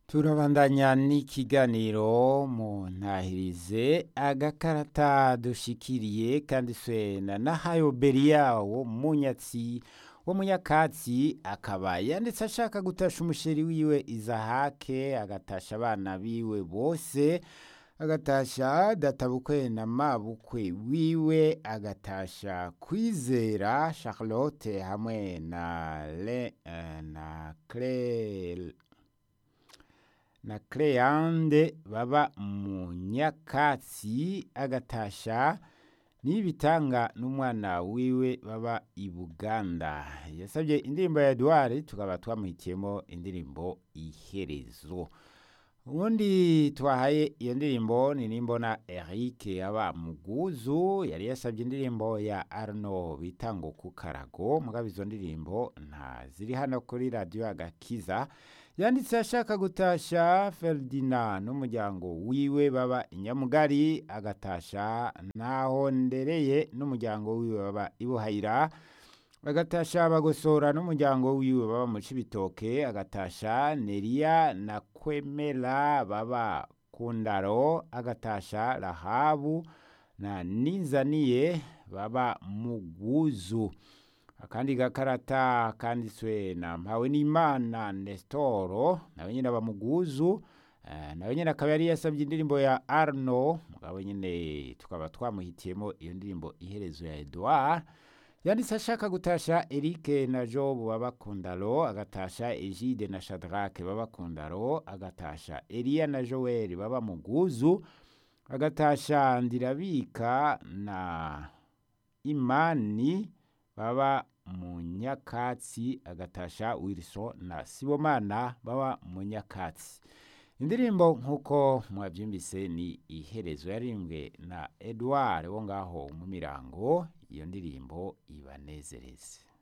turabandanya n'ikiganiro mu ntahirize agakarata dushikiriye kandi swena na hayo beriya wo munyatsi wo munyakatsi akaba yanditse ashaka gutasha umusheri wiwe izahake agatasha abana biwe bose agatasha databukwe na mabukwe wiwe agatasha kwizera charlotte hamwe na le, uh, na Claire na Cleande baba mu nyakatsi agatasha n'ibitanga n'umwana wiwe baba i Buganda yasabye indirimbo ya Edouard tukaba twamuhitiyemo indirimbo iherezo ubundi twahaye iyo ndirimbo ni nimbona Eric aba muguzu yari yasabye indirimbo ya Arno bita ngo ku karago mugabo izo ndirimbo nta ziri hano kuri radiyo agakiza yanditse ashaka gutasha Ferdinand n'umuryango wiwe baba inyamugari agatasha naho ndereye n'umuryango wiwe baba ibuhayira agatasha bagosora n'umuryango wiwe baba mu cibitoke agatasha Neria na Kwemera baba kundaro agatasha Rahabu na Ninzaniye baba muguzu akandi gakarata kanditswe na mpawe n'imana Nestoro nawe nyine aba muguzu uh, nawe nyine akaba yari yasabye indirimbo ya Arno mugabo nyine tukaba twamuhitiyemo iyo ndirimbo iherezo ya Edouard yanditse ashaka gutasha Eric na Job babakundaro agatasha Egide na Shadrake babakundaro agatasha Elia na Joel baba muguzu agatasha Ndirabika na Imani baba mu nyakatsi agatasha Wilson na Sibomana baba mu nyakatsi indirimbo nk'uko mwabyumvise ni iherezo yarimbwe na Edouard wo ngaho mu mirango iyo ndirimbo ibanezereze